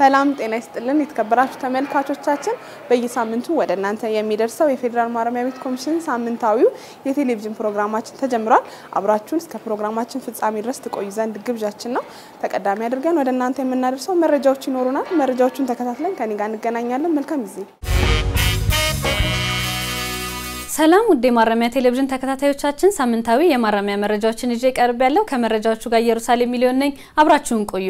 ሰላም ጤና ይስጥልን የተከበራችሁ ተመልካቾቻችን፣ በየሳምንቱ ወደ እናንተ የሚደርሰው የፌዴራል ማረሚያ ቤት ኮሚሽን ሳምንታዊው የቴሌቪዥን ፕሮግራማችን ተጀምሯል። አብራችሁን እስከ ፕሮግራማችን ፍጻሜ ድረስ ትቆዩ ዘንድ ግብዣችን ነው። ተቀዳሚ አድርገን ወደ እናንተ የምናደርሰው መረጃዎች ይኖሩናል። መረጃዎቹን ተከታትለን ከኔ ጋር እንገናኛለን። መልካም ጊዜ። ሰላም ውድ የማረሚያ ቴሌቪዥን ተከታታዮቻችን፣ ሳምንታዊ የማረሚያ መረጃዎችን ይዤ ቀርብ ያለው ከመረጃዎቹ ጋር ኢየሩሳሌም ሚሊዮን ነኝ። አብራችሁን ቆዩ።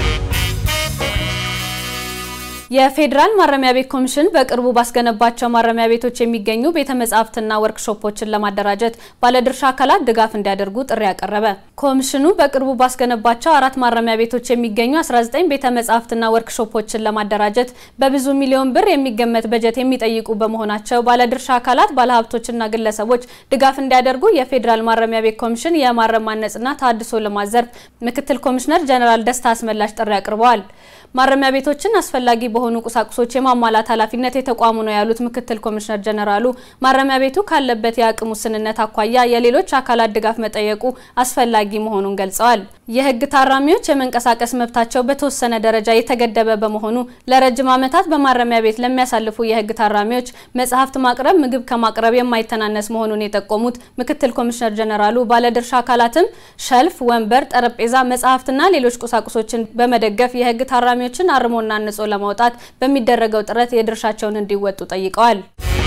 የፌዴራል ማረሚያ ቤት ኮሚሽን በቅርቡ ባስገነባቸው ማረሚያ ቤቶች የሚገኙ ቤተ መጻሕፍትና ወርክሾፖችን ለማደራጀት ባለድርሻ አካላት ድጋፍ እንዲያደርጉ ጥሪ ያቀረበ። ኮሚሽኑ በቅርቡ ባስገነባቸው አራት ማረሚያ ቤቶች የሚገኙ 19 ቤተ መጻሕፍትና ወርክሾፖችን ለማደራጀት በብዙ ሚሊዮን ብር የሚገመት በጀት የሚጠይቁ በመሆናቸው ባለድርሻ አካላት፣ ባለሀብቶችና ግለሰቦች ድጋፍ እንዲያደርጉ የፌዴራል ማረሚያ ቤት ኮሚሽን የማረም ማነጽና ተሃድሶ ልማት ዘርፍ ምክትል ኮሚሽነር ጀነራል ደስታ አስመላሽ ጥሪ አቅርበዋል። ማረሚያ ቤቶችን አስፈላጊ በሆኑ ቁሳቁሶች የማሟላት ኃላፊነት የተቋሙ ነው ያሉት ምክትል ኮሚሽነር ጀነራሉ ማረሚያ ቤቱ ካለበት የአቅም ውስንነት አኳያ የሌሎች አካላት ድጋፍ መጠየቁ አስፈላጊ መሆኑን ገልጸዋል። የሕግ ታራሚዎች የመንቀሳቀስ መብታቸው በተወሰነ ደረጃ የተገደበ በመሆኑ ለረጅም ዓመታት በማረሚያ ቤት ለሚያሳልፉ የሕግ ታራሚዎች መጽሐፍት ማቅረብ ምግብ ከማቅረብ የማይተናነስ መሆኑን የጠቆሙት ምክትል ኮሚሽነር ጀነራሉ ባለድርሻ አካላትም ሸልፍ፣ ወንበር፣ ጠረጴዛ፣ መጽሐፍትና ሌሎች ቁሳቁሶችን በመደገፍ የሕግ ታራሚዎችን አርሞና አንጾ ለማውጣት በሚደረገው ጥረት የድርሻቸውን እንዲወጡ ጠይቀዋል።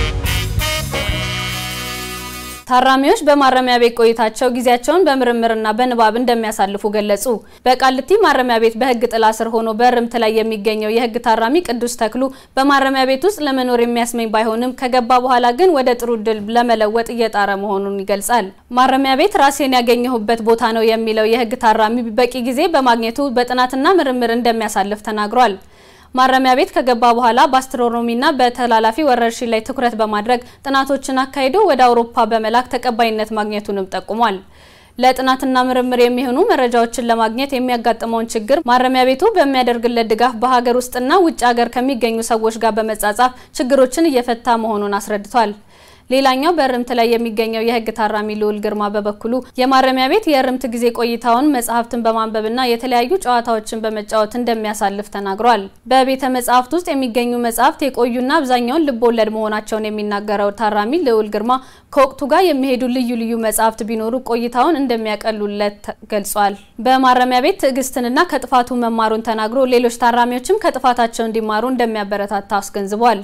ታራሚዎች በማረሚያ ቤት ቆይታቸው ጊዜያቸውን በምርምርና በንባብ እንደሚያሳልፉ ገለጹ። በቃሊቲ ማረሚያ ቤት በሕግ ጥላ ስር ሆኖ በእርምት ላይ የሚገኘው የሕግ ታራሚ ቅዱስ ተክሉ በማረሚያ ቤት ውስጥ ለመኖር የሚያስመኝ ባይሆንም ከገባ በኋላ ግን ወደ ጥሩ ድል ለመለወጥ እየጣረ መሆኑን ይገልጻል። ማረሚያ ቤት ራሴን ያገኘሁበት ቦታ ነው የሚለው የሕግ ታራሚ በቂ ጊዜ በማግኘቱ በጥናትና ምርምር እንደሚያሳልፍ ተናግሯል። ማረሚያ ቤት ከገባ በኋላ በአስትሮኖሚና በተላላፊ ወረርሽኝ ላይ ትኩረት በማድረግ ጥናቶችን አካሂዶ ወደ አውሮፓ በመላክ ተቀባይነት ማግኘቱንም ጠቁሟል። ለጥናትና ምርምር የሚሆኑ መረጃዎችን ለማግኘት የሚያጋጥመውን ችግር ማረሚያ ቤቱ በሚያደርግለት ድጋፍ በሀገር ውስጥና ውጭ ሀገር ከሚገኙ ሰዎች ጋር በመጻጻፍ ችግሮችን እየፈታ መሆኑን አስረድቷል። ሌላኛው በእርምት ላይ የሚገኘው የሕግ ታራሚ ልዑል ግርማ በበኩሉ የማረሚያ ቤት የእርምት ጊዜ ቆይታውን መጽሐፍትን በማንበብና የተለያዩ ጨዋታዎችን በመጫወት እንደሚያሳልፍ ተናግሯል። በቤተ መጽሐፍት ውስጥ የሚገኙ መጽሐፍት የቆዩና አብዛኛውን ልብ ወለድ መሆናቸውን የሚናገረው ታራሚ ልዑል ግርማ ከወቅቱ ጋር የሚሄዱ ልዩ ልዩ መጽሐፍት ቢኖሩ ቆይታውን እንደሚያቀሉለት ገልጿል። በማረሚያ ቤት ትዕግስትንና ከጥፋቱ መማሩን ተናግሮ ሌሎች ታራሚዎችም ከጥፋታቸው እንዲማሩ እንደሚያበረታታ አስገንዝቧል።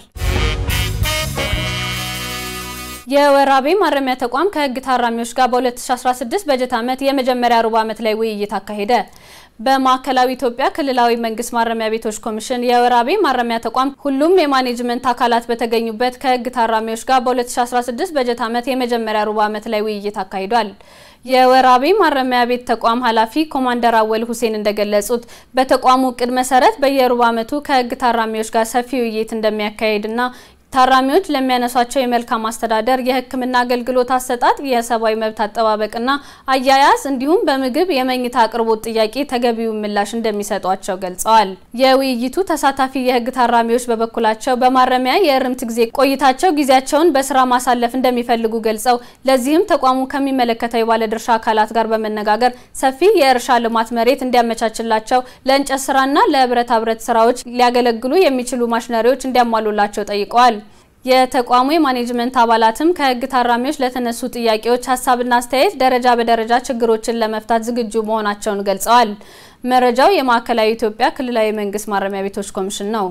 የወራቤ ማረሚያ ተቋም ከሕግ ታራሚዎች ጋር በ2016 በጀት ዓመት የመጀመሪያ ሩብ ዓመት ላይ ውይይት አካሄደ። በማዕከላዊ ኢትዮጵያ ክልላዊ መንግስት ማረሚያ ቤቶች ኮሚሽን የወራቤ ማረሚያ ተቋም ሁሉም የማኔጅመንት አካላት በተገኙበት ከሕግ ታራሚዎች ጋር በ2016 በጀት ዓመት የመጀመሪያ ሩብ ዓመት ላይ ውይይት አካሂዷል። የወራቤ ማረሚያ ቤት ተቋም ኃላፊ ኮማንደር አወል ሁሴን እንደገለጹት በተቋሙ እቅድ መሰረት በየሩብ ዓመቱ ከሕግ ታራሚዎች ጋር ሰፊ ውይይት እንደሚያካሂድና ታራሚዎች ለሚያነሷቸው የመልካም አስተዳደር፣ የሕክምና አገልግሎት አሰጣጥ፣ የሰብአዊ መብት አጠባበቅና አያያዝ እንዲሁም በምግብ የመኝታ አቅርቦት ጥያቄ ተገቢውን ምላሽ እንደሚሰጧቸው ገልጸዋል። የውይይቱ ተሳታፊ የሕግ ታራሚዎች በበኩላቸው በማረሚያ የእርምት ጊዜ ቆይታቸው ጊዜያቸውን በስራ ማሳለፍ እንደሚፈልጉ ገልጸው ለዚህም ተቋሙ ከሚመለከተው የባለድርሻ አካላት ጋር በመነጋገር ሰፊ የእርሻ ልማት መሬት እንዲያመቻችላቸው፣ ለእንጨት ስራና ለብረታ ብረት ስራዎች ሊያገለግሉ የሚችሉ ማሽነሪዎች እንዲያሟሉላቸው ጠይቀዋል። የተቋሙ የማኔጅመንት አባላትም ከሕግ ታራሚዎች ለተነሱ ጥያቄዎች ሀሳብና አስተያየት ደረጃ በደረጃ ችግሮችን ለመፍታት ዝግጁ መሆናቸውን ገልጸዋል። መረጃው የማዕከላዊ ኢትዮጵያ ክልላዊ መንግስት ማረሚያ ቤቶች ኮሚሽን ነው።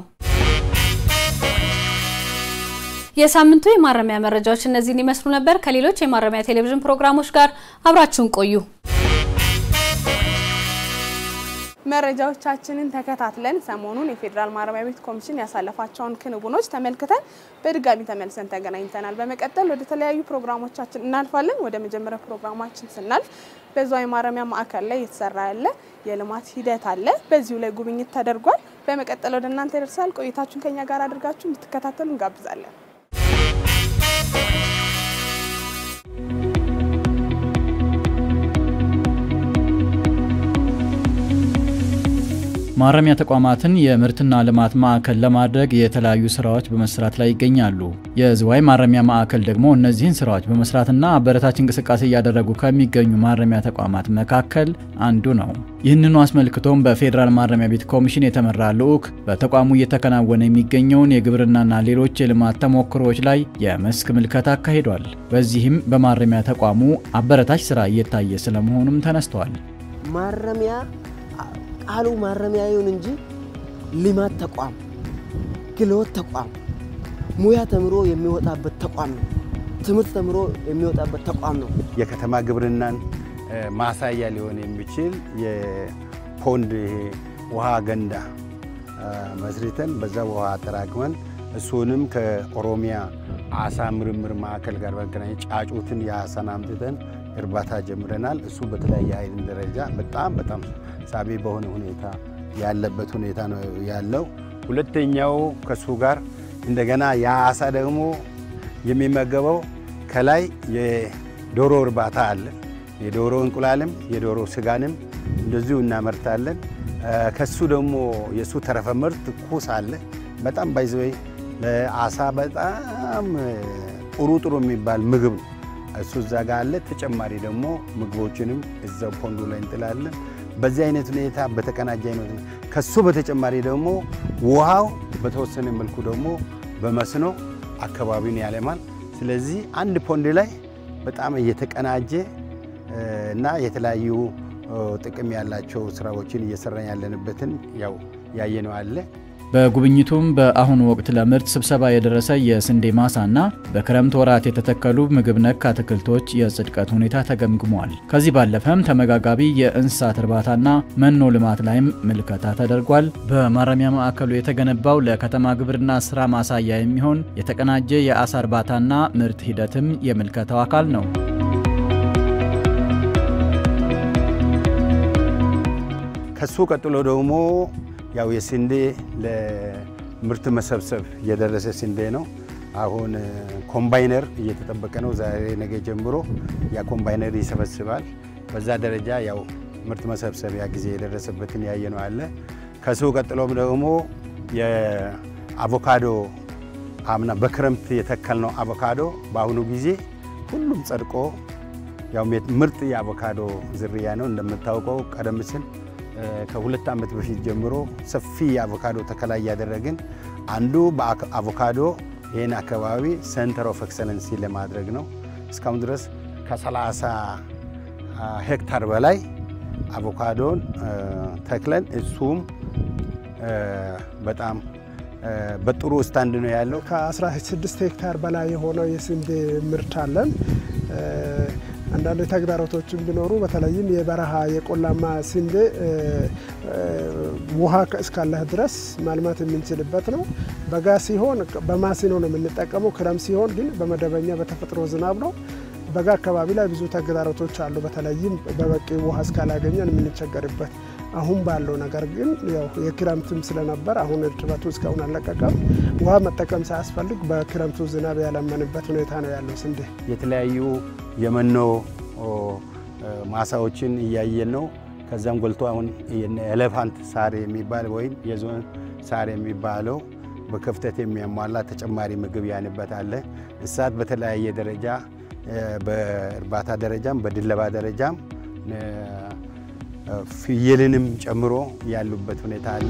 የሳምንቱ የማረሚያ መረጃዎች እነዚህን ይመስሉ ነበር። ከሌሎች የማረሚያ ቴሌቪዥን ፕሮግራሞች ጋር አብራችሁን ቆዩ። መረጃዎቻችንን ተከታትለን ሰሞኑን የፌዴራል ማረሚያ ቤት ኮሚሽን ያሳለፋቸውን ክንውኖች ተመልክተን በድጋሚ ተመልሰን ተገናኝተናል። በመቀጠል ወደ ተለያዩ ፕሮግራሞቻችን እናልፋለን። ወደ መጀመሪያ ፕሮግራማችን ስናልፍ በዝዋይ ማረሚያ ማዕከል ላይ የተሰራ ያለ የልማት ሂደት አለ። በዚሁ ላይ ጉብኝት ተደርጓል። በመቀጠል ወደ እናንተ ይደርሳል። ቆይታችሁን ከኛ ጋር አድርጋችሁ እንድትከታተሉ እንጋብዛለን። ማረሚያ ተቋማትን የምርትና ልማት ማዕከል ለማድረግ የተለያዩ ስራዎች በመስራት ላይ ይገኛሉ። የዝዋይ ማረሚያ ማዕከል ደግሞ እነዚህን ስራዎች በመስራትና አበረታች እንቅስቃሴ እያደረጉ ከሚገኙ ማረሚያ ተቋማት መካከል አንዱ ነው። ይህንኑ አስመልክቶም በፌዴራል ማረሚያ ቤት ኮሚሽን የተመራ ልዑክ በተቋሙ እየተከናወነ የሚገኘውን የግብርናና ሌሎች የልማት ተሞክሮዎች ላይ የመስክ ምልከታ አካሂዷል። በዚህም በማረሚያ ተቋሙ አበረታች ስራ እየታየ ስለመሆኑም ተነስተዋል። ማረሚያ ቃሉ ማረሚያ ይሁን እንጂ ልማት ተቋም፣ ክህሎት ተቋም፣ ሙያ ተምሮ የሚወጣበት ተቋም ነው። ትምህርት ተምሮ የሚወጣበት ተቋም ነው። የከተማ ግብርናን ማሳያ ሊሆን የሚችል የፖንድ ውሃ ገንዳ መስርተን በዛ ውሃ አጠራቅመን እሱንም ከኦሮሚያ አሳ ምርምር ማዕከል ጋር በመገናኘት ጫጩትን የአሳን አምጥተን እርባታ ጀምረናል። እሱ በተለያየ አይነት ደረጃ በጣም በጣም ሳቢ በሆነ ሁኔታ ያለበት ሁኔታ ነው ያለው። ሁለተኛው ከሱ ጋር እንደገና የአሳ ደግሞ የሚመገበው ከላይ የዶሮ እርባታ አለ። የዶሮ እንቁላልም የዶሮ ስጋንም እንደዚሁ እናመርታለን። ከሱ ደግሞ የእሱ ተረፈ ምርት ኩስ አለ። በጣም ባይዘወይ ለአሳ በጣም ጥሩ ጥሩ የሚባል ምግብ ነው። እሱ እዛ ጋር አለ። ተጨማሪ ደግሞ ምግቦችንም እዛው ፖንዱ ላይ እንጥላለን። በዚህ አይነት ሁኔታ በተቀናጀ አይነት ከሱ በተጨማሪ ደግሞ ውሃው በተወሰነ መልኩ ደግሞ በመስኖ አካባቢውን ያለማል። ስለዚህ አንድ ፖንድ ላይ በጣም እየተቀናጀ እና የተለያዩ ጥቅም ያላቸው ስራዎችን እየሰራን ያለንበትን ያው ያየነው አለ። በጉብኝቱም በአሁኑ ወቅት ለምርት ስብሰባ የደረሰ የስንዴ ማሳና በክረምት ወራት የተተከሉ ምግብ ነክ አትክልቶች የጽድቀት ሁኔታ ተገምግሟል። ከዚህ ባለፈም ተመጋጋቢ የእንስሳት እርባታና መኖ ልማት ላይም ምልከታ ተደርጓል። በማረሚያ ማዕከሉ የተገነባው ለከተማ ግብርና ስራ ማሳያ የሚሆን የተቀናጀ የአሳ እርባታና ምርት ሂደትም የምልከታው አካል ነው። ከሱ ቀጥሎ ደግሞ ያው የስንዴ ለምርት መሰብሰብ የደረሰ ስንዴ ነው። አሁን ኮምባይነር እየተጠበቀ ነው። ዛሬ ነገ ጀምሮ ያ ኮምባይነር ይሰበስባል። በዛ ደረጃ ያው ምርት መሰብሰቢያ ጊዜ የደረሰበትን ያየ ነው አለ። ከሱ ቀጥሎም ደግሞ የአቮካዶ አምና በክረምት የተከልነው አቮካዶ በአሁኑ ጊዜ ሁሉም ጸድቆ ያው ምርጥ የአቮካዶ ዝርያ ነው። እንደምታውቀው ቀደም ሲል ከሁለት ዓመት በፊት ጀምሮ ሰፊ የአቮካዶ ተከላ እያደረግን አንዱ በአቮካዶ ይህን አካባቢ ሴንተር ኦፍ ኤክሰለንሲ ለማድረግ ነው። እስካሁን ድረስ ከ30 ሄክታር በላይ አቮካዶን ተክለን እሱም በጣም በጥሩ ስታንድ ነው ያለው። ከ16 ሄክታር በላይ የሆነው የስንዴ ምርት አለን። አንዳንድ ተግዳሮቶችን ቢኖሩ በተለይም የበረሃ የቆላማ ስንዴ ውሃ እስካለህ ድረስ ማልማት የምንችልበት ነው። በጋ ሲሆን በማሲኖ ነው የምንጠቀመው። ክረም ሲሆን ግን በመደበኛ በተፈጥሮ ዝናብ ነው። በጋ አካባቢ ላይ ብዙ ተግዳሮቶች አሉ። በተለይም በበቂ ውሃ እስካላገኘን የምንቸገርበት አሁን ባለው ነገር ግን ያው የክረምትም ስለነበር አሁን እርጥበቱ እስካሁን አልለቀቀም። ውሃ መጠቀም ሳያስፈልግ በክረምቱ ዝናብ ያለመንበት ሁኔታ ነው ያለው ስንዴ። የተለያዩ የመኖ ማሳዎችን እያየን ነው። ከዛም ጎልቶ አሁን ኤሌፋንት ሳር የሚባል ወይም የዞን ሳር የሚባለው በክፍተት የሚያሟላ ተጨማሪ ምግብ ያንበት አለ። እንስሳት በተለያየ ደረጃ በእርባታ ደረጃም በድለባ ደረጃም ፍየልንም ጨምሮ ያሉበት ሁኔታ አለ።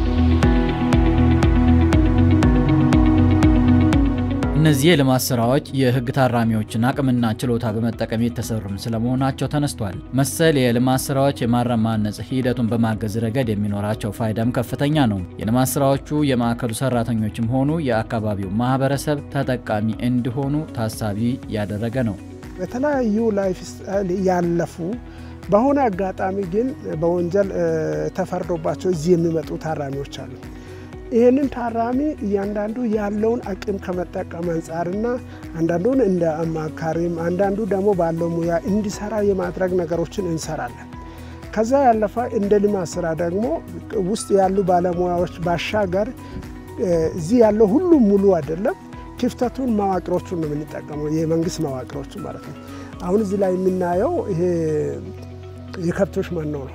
እነዚህ የልማት ስራዎች የህግ ታራሚዎችን አቅምና ችሎታ በመጠቀም የተሰሩም ስለመሆናቸው ተነስቷል። መሰል የልማት ስራዎች የማረም ማነጽ ሂደቱን በማገዝ ረገድ የሚኖራቸው ፋይዳም ከፍተኛ ነው። የልማት ስራዎቹ የማዕከሉ ሰራተኞችም ሆኑ የአካባቢው ማህበረሰብ ተጠቃሚ እንዲሆኑ ታሳቢ ያደረገ ነው። የተለያዩ ላይፍ ስታይል ያለፉ በሆነ አጋጣሚ ግን በወንጀል ተፈርዶባቸው እዚህ የሚመጡ ታራሚዎች አሉ። ይህንን ታራሚ እያንዳንዱ ያለውን አቅም ከመጠቀም አንጻርና አንዳንዱን እንደ አማካሪም አንዳንዱ ደግሞ ባለው ሙያ እንዲሰራ የማድረግ ነገሮችን እንሰራለን። ከዛ ያለፈ እንደ ልማት ስራ ደግሞ ውስጥ ያሉ ባለሙያዎች ባሻገር እዚህ ያለው ሁሉም ሙሉ አይደለም። ክፍተቱን መዋቅሮቹን ነው የምንጠቀመው፣ የመንግስት መዋቅሮቹ ማለት ነው። አሁን እዚህ ላይ የምናየው ይሄ የከብቶች መኖ ነው።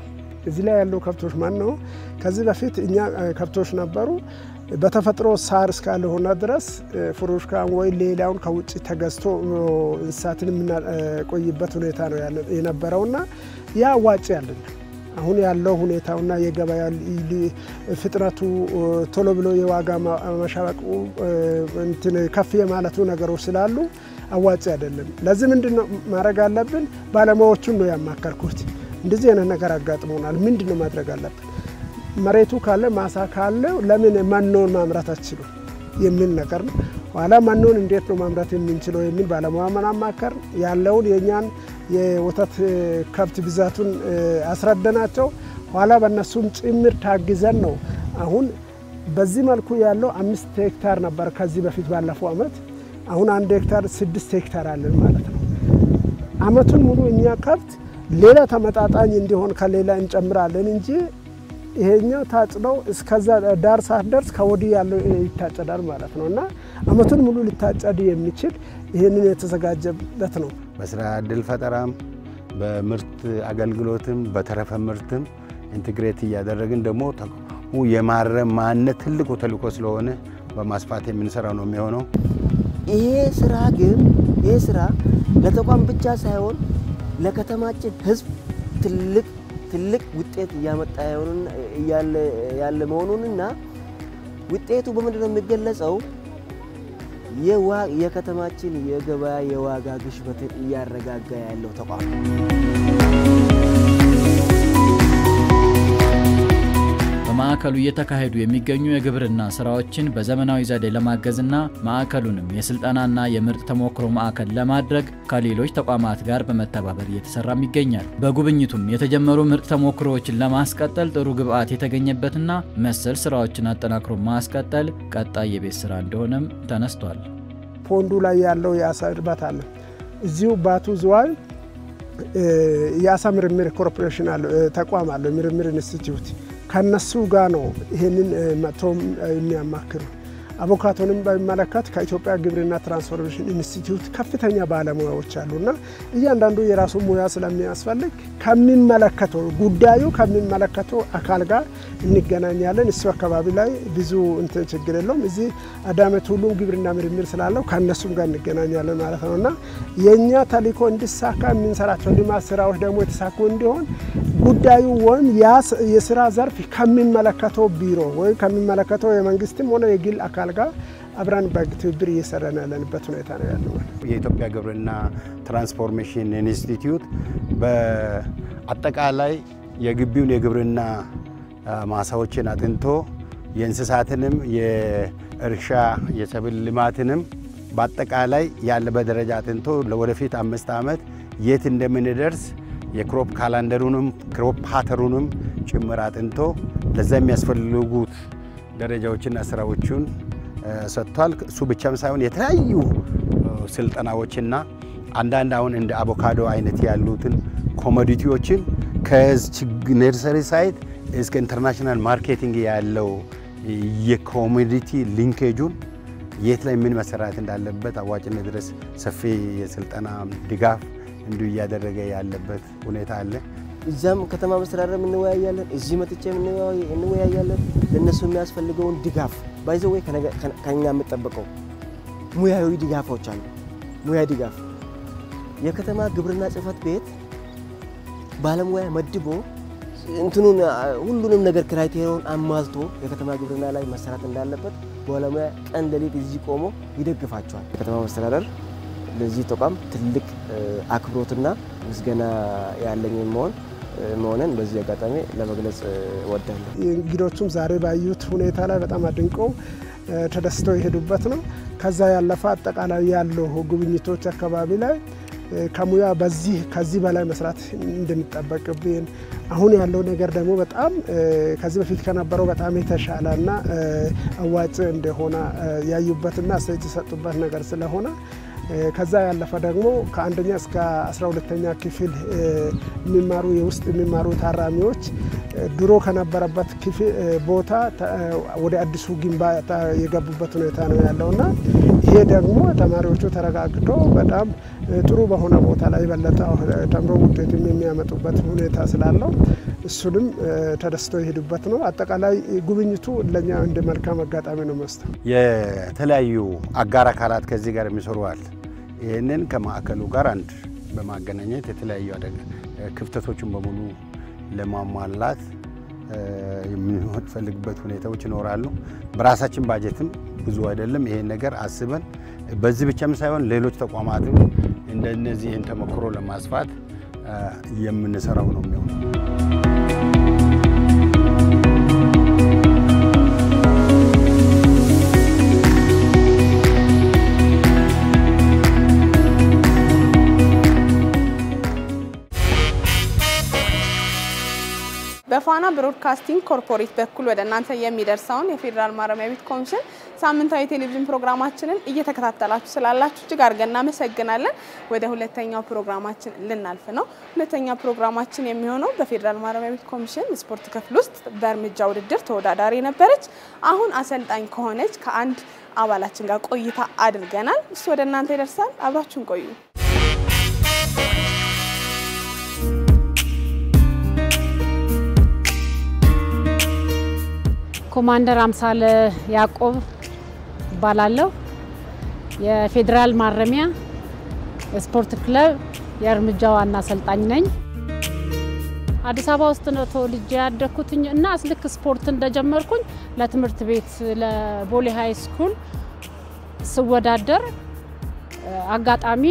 እዚህ ላይ ያለው ከብቶች ማን ነው? ከዚህ በፊት እኛ ከብቶች ነበሩ። በተፈጥሮ ሳር እስካልሆነ ድረስ ፍሩሽካን ወይ ሌላውን ከውጭ ተገዝቶ እንስሳትን የምናቆይበት ሁኔታ ነው የነበረውና ያ አዋጭ አይደለም። አሁን ያለው ሁኔታውና የገበያ ፍጥነቱ ቶሎ ብሎ የዋጋ መሻቀቁ እንትን ከፍ የማለቱ ነገሮች ስላሉ አዋጭ አይደለም። ለዚህ ምንድን ነው ማድረግ አለብን? ባለሙያዎቹን ነው ያማከርኩት። እንደዚህ አይነት ነገር አጋጥሞናል። ምንድን ነው ማድረግ አለብን? መሬቱ ካለ ማሳ ካለ ለምን መኖን ማምረት አችሉ የሚል ነገር ነው። ኋላ መኖን እንዴት ነው ማምረት የምንችለው የሚል ባለሙያ መናማከር ያለውን የእኛን የወተት ከብት ብዛቱን አስረደናቸው። ኋላ በእነሱም ጭምር ታግዘን ነው አሁን በዚህ መልኩ ያለው አምስት ሄክታር ነበር ከዚህ በፊት ባለፈው አመት። አሁን አንድ ሄክታር ስድስት ሄክታር አለን ማለት ነው። አመቱን ሙሉ እኛ ከብት ሌላ ተመጣጣኝ እንዲሆን ከሌላ እንጨምራለን እንጂ ይሄኛው ታጭደው እስከዛ ዳር ሳትደርስ ከወዲህ ያለው ይታጨዳል ማለት ነው እና አመቱን ሙሉ ሊታጨድ የሚችል ይህንን የተዘጋጀበት ነው። በስራ እድል ፈጠራም በምርት አገልግሎትም በተረፈ ምርትም ኢንትግሬት እያደረግን ደግሞ የማረም ማንነት ትልቁ ተልእኮ ስለሆነ በማስፋት የምንሰራው ነው የሚሆነው። ይሄ ስራ ግን ይሄ ስራ ለተቋም ብቻ ሳይሆን ለከተማችን ሕዝብ ትልቅ ትልቅ ውጤት እያመጣ ያለ መሆኑንና ውጤቱ በምንድን ነው የሚገለጸው? የከተማችን የገበያ የዋጋ ግሽበትን እያረጋጋ ያለው ተቋም በማዕከሉ እየተካሄዱ የሚገኙ የግብርና ስራዎችን በዘመናዊ ዘዴ ለማገዝና ማዕከሉንም የስልጠናና የምርጥ ተሞክሮ ማዕከል ለማድረግ ከሌሎች ተቋማት ጋር በመተባበር እየተሰራም ይገኛል። በጉብኝቱም የተጀመሩ ምርጥ ተሞክሮዎችን ለማስቀጠል ጥሩ ግብዓት የተገኘበትና መሰል ስራዎችን አጠናክሮ ማስቀጠል ቀጣይ የቤት ስራ እንደሆነም ተነስቷል። ፖንዱ ላይ ያለው የአሳ እርባታ አለ። እዚሁ ባቱ ዝዋይ የአሳ ምርምር ኮርፖሬሽን ተቋም አለ፣ ምርምር ኢንስቲትዩት ከነሱ ጋር ነው ይህንን መጥቶም የሚያማክሩ። አቮካቶንም በሚመለከት ከኢትዮጵያ ግብርና ትራንስፎርሜሽን ኢንስቲትዩት ከፍተኛ ባለሙያዎች አሉና እያንዳንዱ የራሱ ሙያ ስለሚያስፈልግ ከሚመለከተው ጉዳዩ ከሚመለከተው አካል ጋር እንገናኛለን። እሱ አካባቢ ላይ ብዙ እንትን ችግር የለውም። እዚህ አዳመት ሁሉም ግብርና ምርምር ስላለው ከእነሱም ጋር እንገናኛለን ማለት ነው እና የእኛ ተልእኮ እንዲሳካ የምንሰራቸው ልማት ስራዎች ደግሞ የተሳኩ እንዲሆን ጉዳዩ ወይም የስራ ዘርፍ ከሚመለከተው ቢሮ ወይም ከሚመለከተው የመንግስትም ሆነ የግል አካል ጋር አብረን በትብብር እየሰራን ያለንበት ሁኔታ ነው ያለው። የኢትዮጵያ ግብርና ትራንስፎርሜሽን ኢንስቲትዩት በአጠቃላይ የግቢውን የግብርና ማሳዎችን አጥንቶ የእንስሳትንም የእርሻ የሰብል ልማትንም በአጠቃላይ ያለበት ደረጃ አጥንቶ ለወደፊት አምስት ዓመት የት እንደምንደርስ የክሮፕ ካላንደሩንም ክሮፕ ፓተሩንም ጭምር አጥንቶ ለዛ የሚያስፈልጉት ደረጃዎችና ስራዎቹን ሰጥቷል። እሱ ብቻም ሳይሆን የተለያዩ ስልጠናዎችና አንዳንድ አሁን እንደ አቮካዶ አይነት ያሉትን ኮሞዲቲዎችን ከነርሰሪ ሳይት እስከ ኢንተርናሽናል ማርኬቲንግ ያለው የኮሞዲቲ ሊንኬጁን የት ላይ ምን መሰራት እንዳለበት አዋጭነት ድረስ ሰፊ የስልጠና ድጋፍ እንዲሁ እያደረገ ያለበት ሁኔታ አለ። እዛም ከተማ መስተዳደር እንወያያለን፣ እዚህ መጥቼ እንወያያለን። ለእነሱ የሚያስፈልገውን ድጋፍ ባይዘወይ ከኛ የምጠበቀው ሙያዊ ድጋፎች አሉ። ሙያ ድጋፍ የከተማ ግብርና ጽሕፈት ቤት ባለሙያ መድቦ እንትኑን ሁሉንም ነገር ክራይቴሪያውን አሟልቶ የከተማ ግብርና ላይ መሰራት እንዳለበት ባለሙያ ቀን ሌሊት እዚህ ቆሞ ይደግፋቸዋል። የከተማ መስተዳደር ለዚህ ተቋም ትልቅ አክብሮትና ምስጋና ያለኝ መሆን መሆንን በዚህ አጋጣሚ ለመግለጽ እወዳለሁ። እንግዶቹም ዛሬ ባዩት ሁኔታ ላይ በጣም አድንቀው ተደስተው የሄዱበት ነው። ከዛ ያለፈ አጠቃላይ ያለው ጉብኝቶች አካባቢ ላይ ከሙያ በዚህ ከዚህ በላይ መስራት እንደሚጠበቅብን አሁን ያለው ነገር ደግሞ በጣም ከዚህ በፊት ከነበረው በጣም የተሻለና አዋጭ እንደሆነ ያዩበትና አስተያየት የሰጡበት ነገር ስለሆነ ከዛ ያለፈ ደግሞ ከአንደኛ እስከ አስራ ሁለተኛ ክፍል የሚማሩ የውስጥ የሚማሩ ታራሚዎች ድሮ ከነበረበት ክፍል ቦታ ወደ አዲሱ ግንባታ የገቡበት ሁኔታ ነው ያለውና ይሄ ደግሞ ተማሪዎቹ ተረጋግቶ በጣም ጥሩ በሆነ ቦታ ላይ የበለጠ ተምሮ ውጤትም የሚያመጡበት ሁኔታ ስላለው እሱንም ተደስተው የሄዱበት ነው። አጠቃላይ ጉብኝቱ ለእኛ እንደ መልካም አጋጣሚ ነው መስጠው የተለያዩ አጋር አካላት ከዚህ ጋር የሚሰሩ አለ። ይህንን ከማዕከሉ ጋር አንድ በማገናኘት የተለያዩ ክፍተቶችን በሙሉ ለማሟላት የምንፈልግበት ሁኔታዎች ይኖራሉ። በራሳችን ባጀትም ብዙ አይደለም። ይሄን ነገር አስበን በዚህ ብቻም ሳይሆን ሌሎች ተቋማትም እንደነዚህን ተሞክሮ ለማስፋት የምንሰራው ነው የሚሆነው። በፋና ብሮድካስቲንግ ኮርፖሬት በኩል ወደ እናንተ የሚደርሰውን የፌዴራል ማረሚያ ቤት ኮሚሽን ሳምንታዊ ቴሌቪዥን ፕሮግራማችንን እየተከታተላችሁ ስላላችሁ እጅግ አድርገን እናመሰግናለን። ወደ ሁለተኛው ፕሮግራማችን ልናልፍ ነው። ሁለተኛው ፕሮግራማችን የሚሆነው በፌዴራል ማረሚያ ቤት ኮሚሽን ስፖርት ክፍል ውስጥ በእርምጃ ውድድር ተወዳዳሪ የነበረች አሁን አሰልጣኝ ከሆነች ከአንድ አባላችን ጋር ቆይታ አድርገናል። እሱ ወደ እናንተ ይደርሳል። አብራችሁን ቆዩ። ኮማንደር አምሳለ ያዕቆብ እባላለሁ። የፌዴራል ማረሚያ የስፖርት ክለብ የእርምጃ ዋና አሰልጣኝ ነኝ። አዲስ አበባ ውስጥ ነው ተወልጄ ያደግኩትኝ እና ልክ ስፖርት እንደጀመርኩኝ ለትምህርት ቤት ለቦሌ ሀይ ስኩል ስወዳደር አጋጣሚ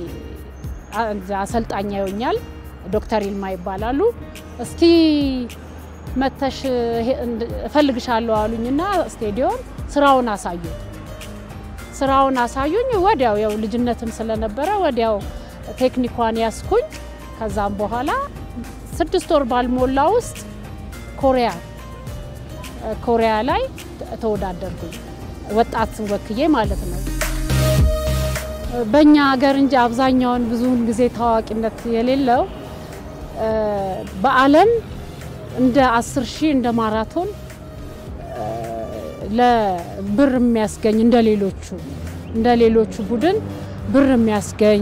አሰልጣኝ ያዩኛል። ዶክተር ይልማ ይባላሉ። እስቲ መተሽ እፈልግሻለሁ አሉኝና ስቴዲዮም ስራውን አሳዩ ስራውን አሳዩኝ። ወዲያው ያው ልጅነትም ስለነበረ ወዲያው ቴክኒኳን ያስኩኝ። ከዛም በኋላ ስድስት ወር ባልሞላ ውስጥ ኮሪያ ኮሪያ ላይ ተወዳደርኩኝ ወጣት ወክዬ ማለት ነው። በእኛ ሀገር እንጂ አብዛኛውን ብዙውን ጊዜ ታዋቂነት የሌለው በዓለም እንደ አስር ሺህ እንደ ማራቶን ለብር የሚያስገኝ እንደ ሌሎቹ እንደ ሌሎቹ ቡድን ብር የሚያስገኝ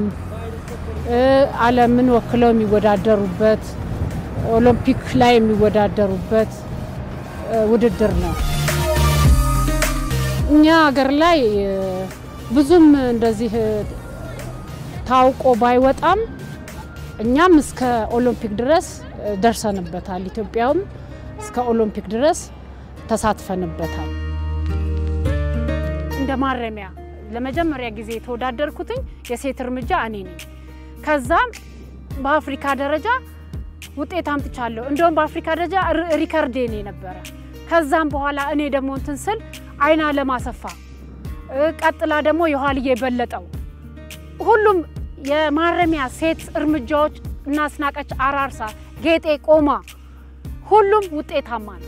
ዓለምን ወክለው የሚወዳደሩበት ኦሎምፒክ ላይ የሚወዳደሩበት ውድድር ነው። እኛ ሀገር ላይ ብዙም እንደዚህ ታውቆ ባይወጣም እኛም እስከ ኦሎምፒክ ድረስ ደርሰንበታል። ኢትዮጵያውም እስከ ኦሎምፒክ ድረስ ተሳትፈንበታል። እንደ ማረሚያ ለመጀመሪያ ጊዜ የተወዳደርኩትኝ የሴት እርምጃ እኔ ነኝ። ከዛም በአፍሪካ ደረጃ ውጤት አምጥቻለሁ። እንደውም በአፍሪካ ደረጃ ሪከርዴ እኔ ነበረ። ከዛም በኋላ እኔ ደግሞ እንትን ስል አይና ለማሰፋ ቀጥላ ደግሞ የኋልዬ በለጠው ሁሉም የማረሚያ ሴት እርምጃዎች እናስናቀች አራርሳ፣ ጌጤ ቆማ ሁሉም ውጤታማ ነው።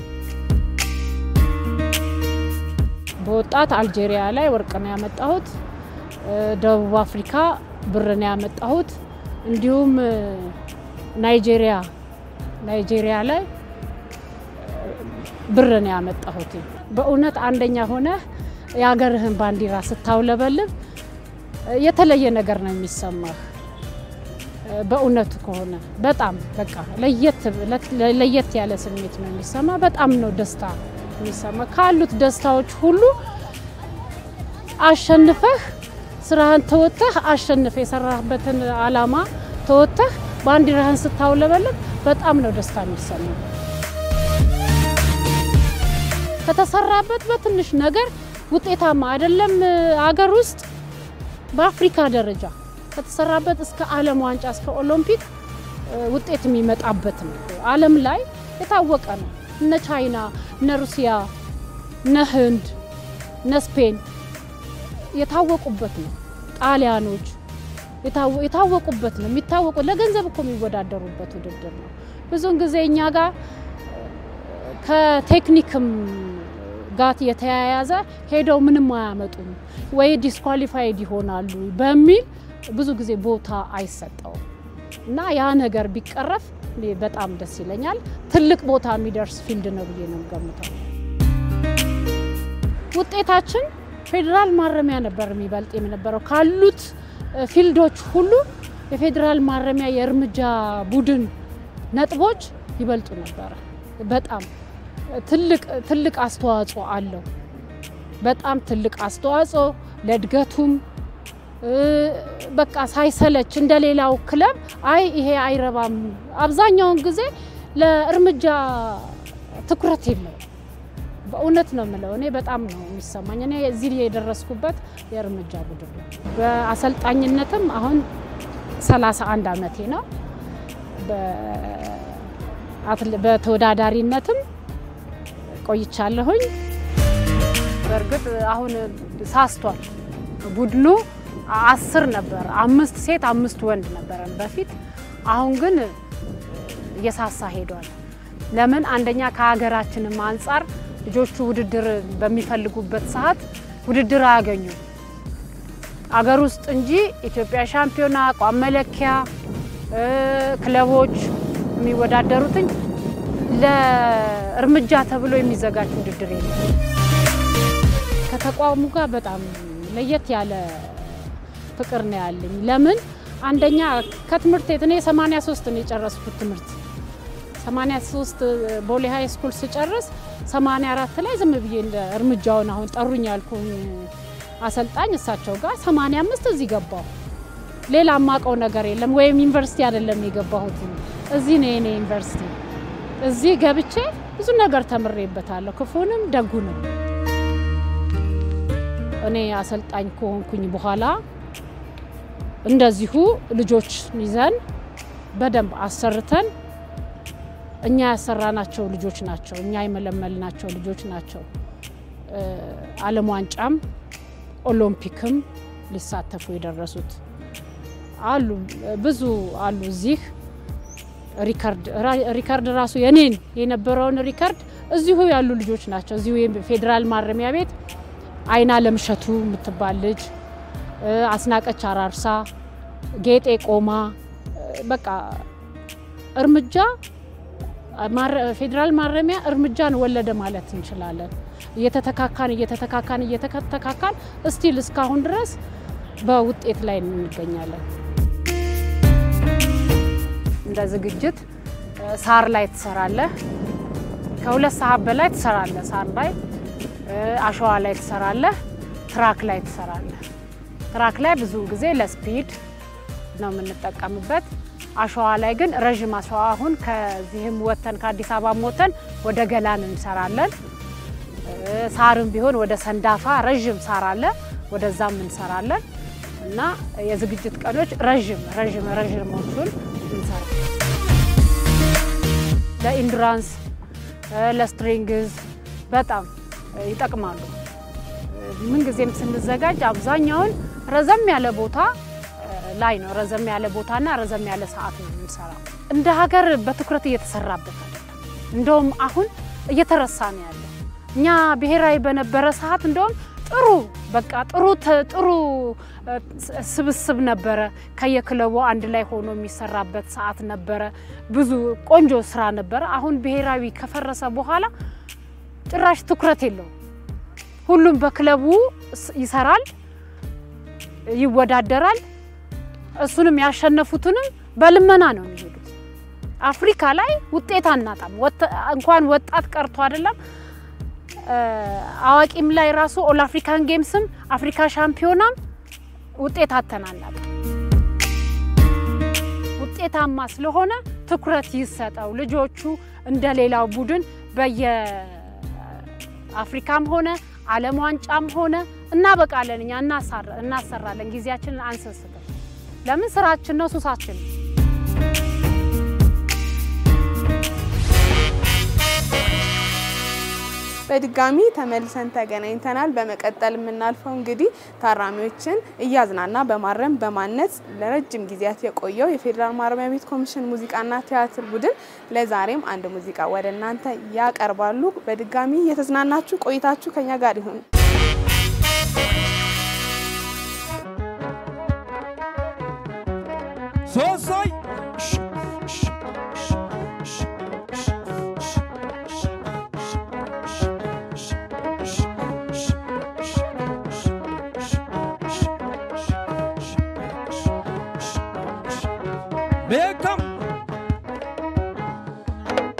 በወጣት አልጄሪያ ላይ ወርቅ ነው ያመጣሁት። ደቡብ አፍሪካ ብር ነው ያመጣሁት። እንዲሁም ናይጄሪያ ናይጄሪያ ላይ ብር ነው ያመጣሁት። በእውነት አንደኛ ሆነ የሀገርህን ባንዲራ ስታውለበልብ የተለየ ነገር ነው የሚሰማህ። በእውነቱ ከሆነ በጣም በቃ ለየት ያለ ስሜት ነው የሚሰማ። በጣም ነው ደስታ የሚሰማ። ካሉት ደስታዎች ሁሉ አሸንፈህ ስራህን ተወጥተህ አሸንፈህ የሰራህበትን አላማ ተወጥተህ ባንዲራህን ስታውለበልብ በጣም ነው ደስታ የሚሰማ። ከተሰራበት በትንሽ ነገር ውጤታማ አይደለም አገር ውስጥ በአፍሪካ ደረጃ ከተሰራበት እስከ ዓለም ዋንጫ እስከ ኦሎምፒክ ውጤት የሚመጣበት ነው። ዓለም ላይ የታወቀ ነው። እነ ቻይና፣ እነ ሩሲያ፣ እነ ህንድ፣ እነ ስፔን የታወቁበት ነው። ጣሊያኖች የታወቁበት ነው። የሚታወቁ ለገንዘብ እኮ የሚወዳደሩበት ውድድር ነው። ብዙውን ጊዜ እኛ ጋር ከቴክኒክም ጋር የተያያዘ ሄደው ምንም አያመጡም ወይ ዲስኳሊፋይድ ይሆናሉ በሚል ብዙ ጊዜ ቦታ አይሰጠውም እና ያ ነገር ቢቀረፍ በጣም ደስ ይለኛል። ትልቅ ቦታ የሚደርስ ፊልድ ነው ብዬ ነው ገምተው። ውጤታችን ፌዴራል ማረሚያ ነበር የሚበልጥ የነበረው ካሉት ፊልዶች ሁሉ የፌዴራል ማረሚያ የእርምጃ ቡድን ነጥቦች ይበልጡ ነበረ። በጣም ትልቅ ትልቅ አስተዋጽኦ አለው። በጣም ትልቅ አስተዋጽኦ ለእድገቱም በቃ ሳይሰለች እንደ ሌላው ክለብ አይ ይሄ አይረባም። አብዛኛውን ጊዜ ለእርምጃ ትኩረት የለው። በእውነት ነው የምለው። እኔ በጣም ነው የሚሰማኝ። እኔ እዚህ የደረስኩበት የእርምጃ ቡድን ነው። በአሰልጣኝነትም አሁን 31 ዓመቴ ነው። በተወዳዳሪነትም ቆይቻለሁኝ። በእርግጥ አሁን ሳስቷል ቡድኑ አስር ነበር፣ አምስት ሴት አምስት ወንድ ነበረን በፊት። አሁን ግን እየሳሳ ሄዷል። ለምን? አንደኛ ከሀገራችንም አንጻር ልጆቹ ውድድር በሚፈልጉበት ሰዓት ውድድር አያገኙም። አገር ውስጥ እንጂ ኢትዮጵያ ሻምፒዮና፣ አቋም መለኪያ ክለቦች የሚወዳደሩትኝ ለእርምጃ ተብሎ የሚዘጋጅ ውድድር የለም። ከተቋሙ ጋር በጣም ለየት ያለ ፍቅር ነው ያለኝ። ለምን አንደኛ ከትምህርት ቤት እኔ 83 ነው የጨረስኩት ትምህርት 83 ቦሌ ሀይ ስኩል ስጨርስ 84 ላይ ዝም ብዬ እርምጃውን አሁን ጠሩኝ ያልኩኝ አሰልጣኝ እሳቸው ጋር 85 እዚህ ገባሁ። ሌላ የማውቀው ነገር የለም። ወይም ዩኒቨርሲቲ አይደለም የገባሁት፣ እዚህ ነው የኔ ዩኒቨርሲቲ። እዚህ ገብቼ ብዙ ነገር ተምሬበታለሁ፣ ክፉንም ደጉንም። እኔ አሰልጣኝ ከሆንኩኝ በኋላ እንደዚሁ ልጆች ይዘን በደንብ አሰርተን እኛ ያሰራናቸው ልጆች ናቸው፣ እኛ የመለመልናቸው ልጆች ናቸው። ዓለም ዋንጫም ኦሎምፒክም ሊሳተፉ የደረሱት አሉ፣ ብዙ አሉ። እዚህ ሪከርድ ሪከርድ ራሱ የኔን የነበረውን ሪከርድ እዚሁ ያሉ ልጆች ናቸው። እዚሁ ፌዴራል ማረሚያ ቤት አይና ለምሸቱ የምትባል ልጅ፣ አስናቀች አራርሳ፣ ጌጤ ቆማ፣ በቃ እርምጃ ፌዴራል ማረሚያ እርምጃን ወለደ ማለት እንችላለን። እየተተካካን እየተተካካን እየተተካካን እስቲል እስካሁን ድረስ በውጤት ላይ እንገኛለን። እንደ ዝግጅት ሳር ላይ ትሰራለህ። ከሁለት ሰዓት በላይ ትሰራለህ። ሳር ላይ፣ አሸዋ ላይ ትሰራለህ። ትራክ ላይ ትሰራለህ። ትራክ ላይ ብዙ ጊዜ ለስፒድ ነው የምንጠቀምበት። አሸዋ ላይ ግን ረዥም አሸዋ አሁን ከዚህም ወተን ከአዲስ አበባ ወተን ወደ ገላን እንሰራለን። ሳርም ቢሆን ወደ ሰንዳፋ ረዥም ሳር አለ፣ ወደዛም እንሰራለን እና የዝግጅት ቀኖች ረዥም ረዥም ረዥሞቹን እንሰራ ለኢንዱራንስ ለስትሪንግዝ በጣም ይጠቅማሉ። ምንጊዜም ስንዘጋጅ አብዛኛውን ረዘም ያለ ቦታ ላይ ነው ረዘም ያለ ቦታና ረዘም ያለ ሰዓት ነው የምንሰራው። እንደ ሀገር በትኩረት እየተሰራበት አይደለም። እንደውም አሁን እየተረሳ ነው ያለው። እኛ ብሔራዊ በነበረ ሰዓት እንደውም ጥሩ በቃ ጥሩ ጥሩ ስብስብ ነበረ። ከየክለቡ አንድ ላይ ሆኖ የሚሰራበት ሰዓት ነበረ። ብዙ ቆንጆ ስራ ነበረ። አሁን ብሔራዊ ከፈረሰ በኋላ ጭራሽ ትኩረት የለውም። ሁሉም በክለቡ ይሰራል፣ ይወዳደራል። እሱንም ያሸነፉትንም በልመና ነው የሚሄዱት። አፍሪካ ላይ ውጤት አናጣም። እንኳን ወጣት ቀርቶ አይደለም አዋቂም ላይ ራሱ ኦል አፍሪካን ጌምስም አፍሪካ ሻምፒዮናም ውጤት አተናናቅ። ውጤታማ ስለሆነ ትኩረት ይሰጠው። ልጆቹ እንደ ሌላው ቡድን በየአፍሪካም ሆነ ዓለም ዋንጫም ሆነ እናበቃለን። እኛ እናሰራለን። ጊዜያችንን አንሰስትም። ለምን ስራችን ነው፣ ሱሳችን ነው። በድጋሚ ተመልሰን ተገናኝተናል። በመቀጠል የምናልፈው እንግዲህ ታራሚዎችን እያዝናና በማረም በማነጽ ለረጅም ጊዜያት የቆየው የፌዴራል ማረሚያ ቤት ኮሚሽን ሙዚቃና ቲያትር ቡድን ለዛሬም አንድ ሙዚቃ ወደ እናንተ ያቀርባሉ። በድጋሚ እየተዝናናችሁ ቆይታችሁ ከኛ ጋር ይሁን። ሶሶይ ቤካም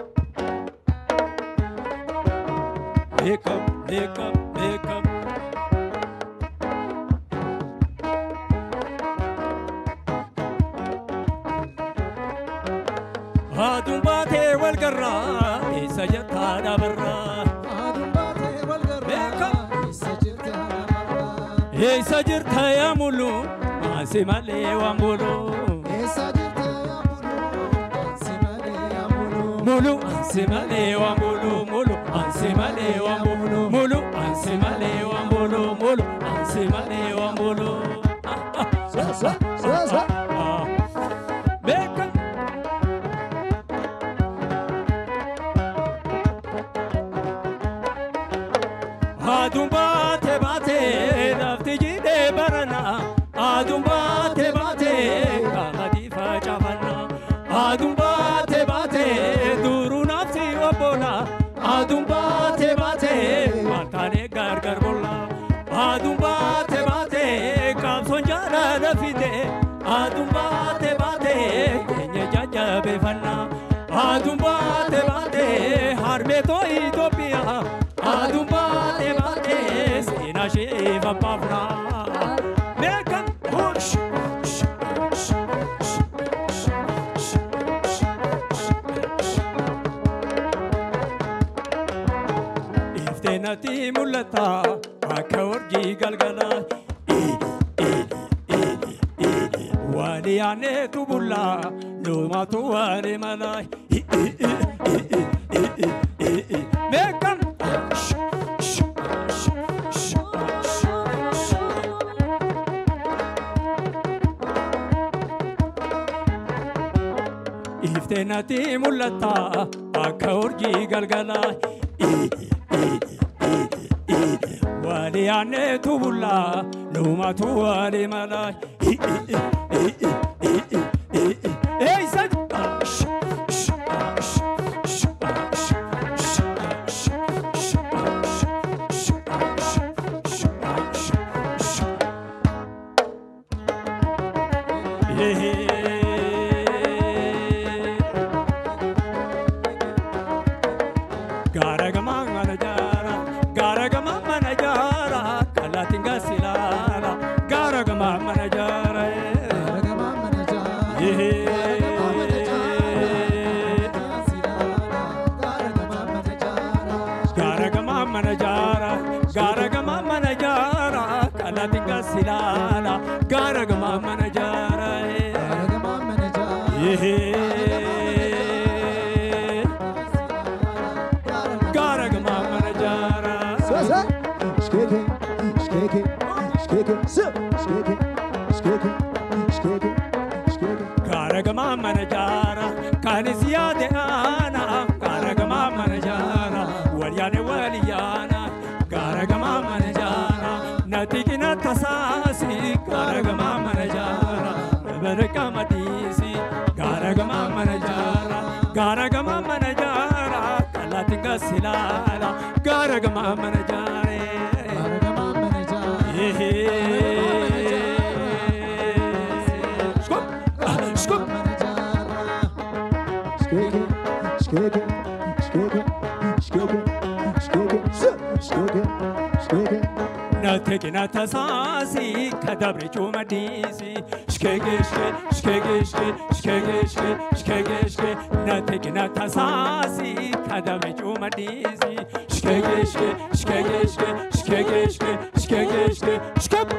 beekam beekam beekam. Aduun baatee wal garraa eessa jettaa dhabarraa. Eessa jirta yaa mulu ansi malee waan bulu. Mulu ansi malee waan bulu mulu ansi malee waan bulu mulu ansi malee waan bulu mulu ansi malee waan bulu. Beeka. Aduun baatee baatee lafti jiidhee barana. Aduun baatee baatee qamadii facaafanna. Aduun baatee baatee duruu nafti obbola. Aduun baatee baatee malkaanee gargar bolla. Aduun baatee baatee qabsoon jaalala fide. Aduun baatee baatee keenya jajjabeeffanna. Aduun baatee baatee harmeetoo Itoophiyaa. Aduun baatee baatee seenaa ishee faffaafna. Beekam hush. Iftee natti mul'ata akka urjii galgala. Waan yaaneetu bulla lumaatu waan mala. Beekam. Iftee natti mul'ata akka urjii galgala. Waan yaaneetu bulla lumaatu waan mala. Eessa? Gaara gamaa mana jaara, gaara gamaa mana jaara, kallattiin gaasilaala, gaara gamaa mana jaara. Gaara gamaa mana jaara, gaara gamaa mana jaara, kallattiin gaasilaala, gaara gamaa mana jaara. Gaara gamaa mana jaara. Gaara gamaa mana jaara, kanis yaade aana. Gaara gamaa mana jaara, wal yaade wal yaana. Gaara gamaa mana jaara, natti qina tasaasi. Gaara gamaa mana jaara, barqa madiisi. Gaara gamaa mana jaara, gaara gamaa mana jaara. Kallattiin gaasilaala, gaara gamaa mana jaara. Natti qina tasaasi, kadabre cuuma diisi. Shkege shke, shkege shke, shkege shke, shkege shke. Natti qina tasaasi, kadabre cuuma diisi. Shkege shke, shkege shke, shkege shke, shkege shke, shkege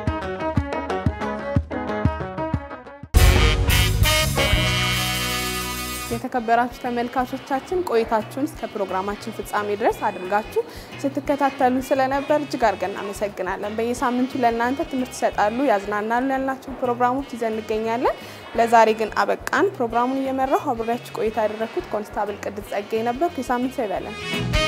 የተከበራችሁ ተመልካቾቻችን ቆይታችሁን እስከ ፕሮግራማችን ፍጻሜ ድረስ አድርጋችሁ ስትከታተሉ ስለነበር እጅግ አድርገን እናመሰግናለን። በየሳምንቱ ለእናንተ ትምህርት ይሰጣሉ፣ ያዝናናሉ ያልናቸውን ፕሮግራሞች ይዘን እንገኛለን። ለዛሬ ግን አበቃን። ፕሮግራሙን እየመራሁ አብሬያችሁ ቆይታ ያደረግኩት ኮንስታብል ቅድስት ጸጋይ ነበርኩ። የሳምንት ሰው ይበለን።